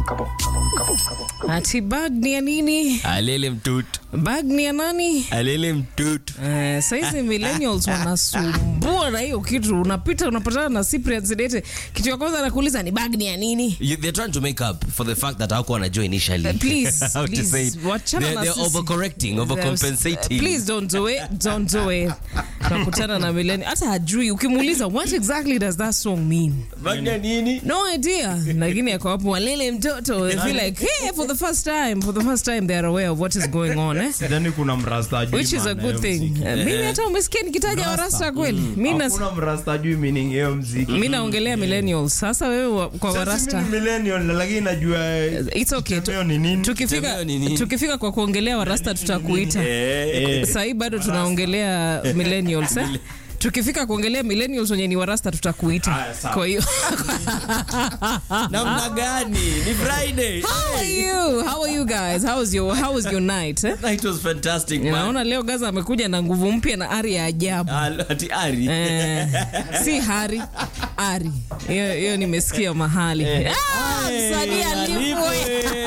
Ati bag ni ya nini? alele mtutu Bag ni ya nani? alele mtutu Eh, saizi millennials wanasumbua na hiyo kitu. Unapita unapatana na Cyprian Zedete, kitu ya kwanza anakuuliza ni bag ni ya nini? You- they're trying to make up for the fact that hawakuwa wanajua initially Uh, please, how to please, say it. wachana They're, na they're sisi. overcorrecting overcompensating Uh, please don't do it, don't do it. Nakutana na millennial hata hajui, ukimuuliza what exactly does that song mean? Bagna nini No idea. Lakini ako hapo walele mtoto. They feel like, hey, for the first time, for the first time they are aware of what is going on, eh? sidhani kuna mrasta ajui Which is a maana good ya thing. mziki. Uh, Mimi hata umesikia nikitaja warasta kweli. Mimi nas- hakuna mrasta ajui meaning ya hiyo mziki mi naongelea millennials sasa wewe wa- kwa Sasa warasta mimi ni millennial lakini najua eh, It's okay. Tu- Temeo ni nini tukifika, Temeo ni nini? tukifika kwa kuongelea warasta tutakuita Eh, sahii bado tunaongelea millennials eh? tukifika kuongelea millennials wenye ni warasta tutakuita Aya, sawa. kwa hiyo namna gani ni friday how are you how are you guys how was your how was your night eh? That was fantastic man. naona leo gaza amekuja na nguvu mpya na ari ya ajabu Ah, ati ari Eh, si hari ari hiyo hiyo nimesikia mahali Ah, msanii alipwe.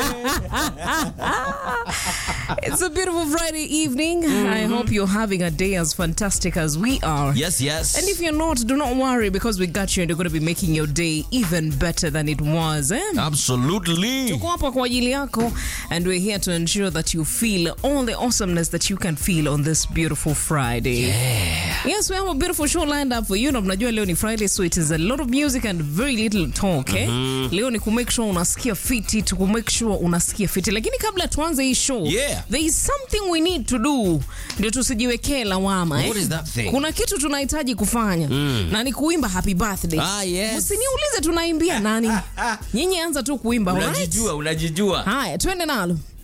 It's a beautiful Friday evening. I hope you're having a day as fantastic as we are. yes yes And if you're not, do not worry because we got you and you're going to be making your day even better than it was. Eh? absolutely Tuko hapa kwa ajili yako and we're here to ensure that you feel all the awesomeness that you can feel on this beautiful Friday. Yes, we have a beautiful show lined up for you. Na mnajua leo ni Friday so it is a lot of music and very little talk. Eh? Leo ni kumake sure unasikia fiti, to kumake sure unasikia fiti. Lakini kabla tuanze hii show, Yeah. there is something we need to do ndio tusijiwekee lawama. Eh? What is that thing? Kuna kitu tunahitaji kufanya na ni kuimba happy birthday. Ah, yes. Msiniulize tunaimbia nani. Nyinyi anza tu kuimba, alright? unajijua unajijua Haya, twende nalo.